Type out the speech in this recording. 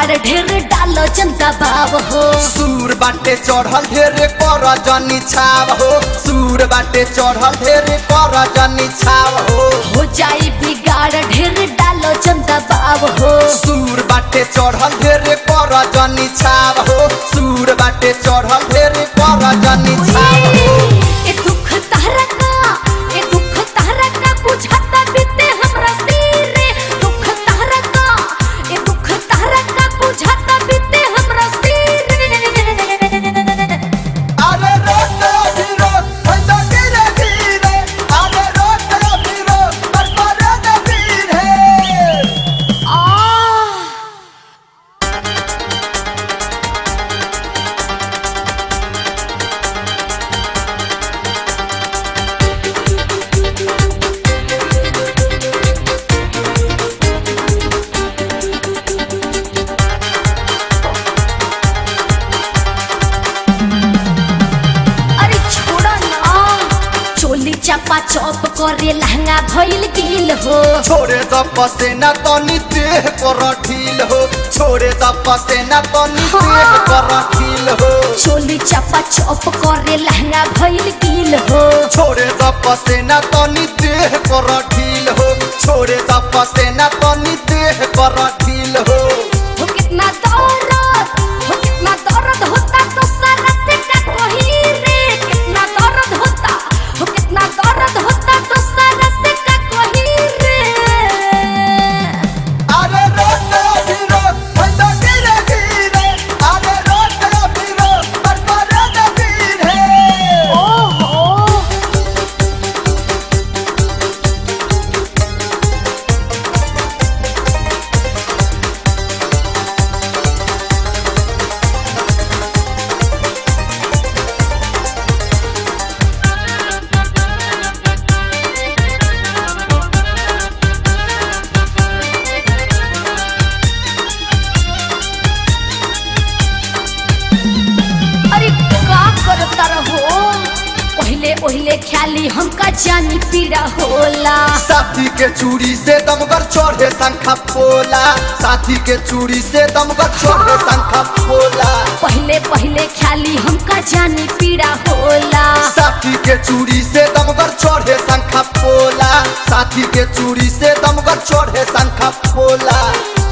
बिगाड़ ढेर डालो जनता बाब हो सूर बाटे चढ़ल ढेरे कर जनी छाव हो सूर बाटे चढ़ल ढेरे कर जनी छाव हो हो जाई बिगाड़ ढेर डालो जनता बाब हो सूर बाटे चढ़ल ढेरे कर जनी छाव हो सूर बाटे चढ़ल ढेरे कर जनी छाव हो ए दुख तारा का ए दुख तारा का बुझाता बीते हमरा सिरे दुख तारा का ए दुख तारा का बुझाता बीते हमरा सिरे अरे रोते धीरे भैया धीरे धीरे अरे रोते धीरे पर मरे धीरे आ अरे छोड़ा ना चोली चपा चौप करे लहंगा भइल गिल हो छोड़े द पसेना तनी देह पर ढील हो छोड़े द पसेना तनी देह पर ढील हो चोली चपा चौप करे लहंगा भइल गिल हो छोड़े द पसेना तनी देह पर ढील हो छोड़े द पसेना तनी देह पर ढील हो हो कितना दर्द हो कितना दर्द होता तो सारा से का कही रे कितना दर्द होता हो कितना दर्द होता तो सारा से का कही रे अरे रोते धीरे भैया धीरे धीरे अरे रोते धीरे पर मरे धीरे ओहो अरे का करता रहो पहले ओहिले ख्याली हमका जानी पीड़ा होला साथी के चूड़ी से दमगर चढ़े शंखा पोला साथी के चूड़ी से दमगर चढ़े शंखा पोला पहले पहले ख्याली हमका जानी पीड़ा होला साथी के चूड़ी से दमगर चढ़े शंखा पोला साथी के चूड़ी से दमगर चढ़े शंखा पोला